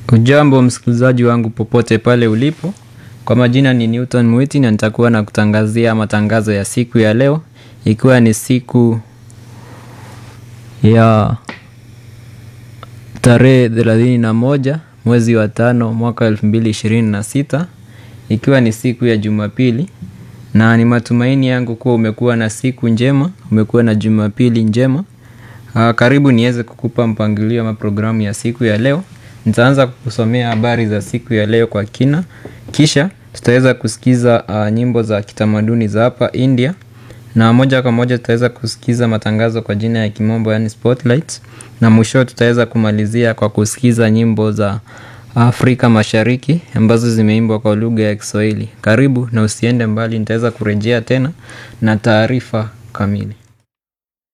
Ujambo msikilizaji wangu popote pale ulipo. Kwa majina ni Newton Mwiti na nitakuwa na kutangazia matangazo ya siku ya leo. Ikiwa ni siku ya tarehe thelathini na moja mwezi wa tano mwaka elfu mbili ishirini na sita ikiwa ni siku ya jumapili na ni matumaini yangu kuwa umekuwa na siku njema, umekuwa na jumapili njema. Uh, karibu niweze kukupa mpangilio ama programu ya siku ya leo. Nitaanza kukusomea habari za siku ya leo kwa kina. Kisha tutaweza kusikiza uh, nyimbo za kitamaduni za hapa India na moja kwa moja tutaweza kusikiza matangazo kwa jina ya kimombo yani spotlights, na mwisho tutaweza kumalizia kwa kusikiza nyimbo za Afrika Mashariki ambazo zimeimbwa kwa lugha ya Kiswahili. Karibu na usiende mbali, nitaweza kurejea tena na taarifa kamili.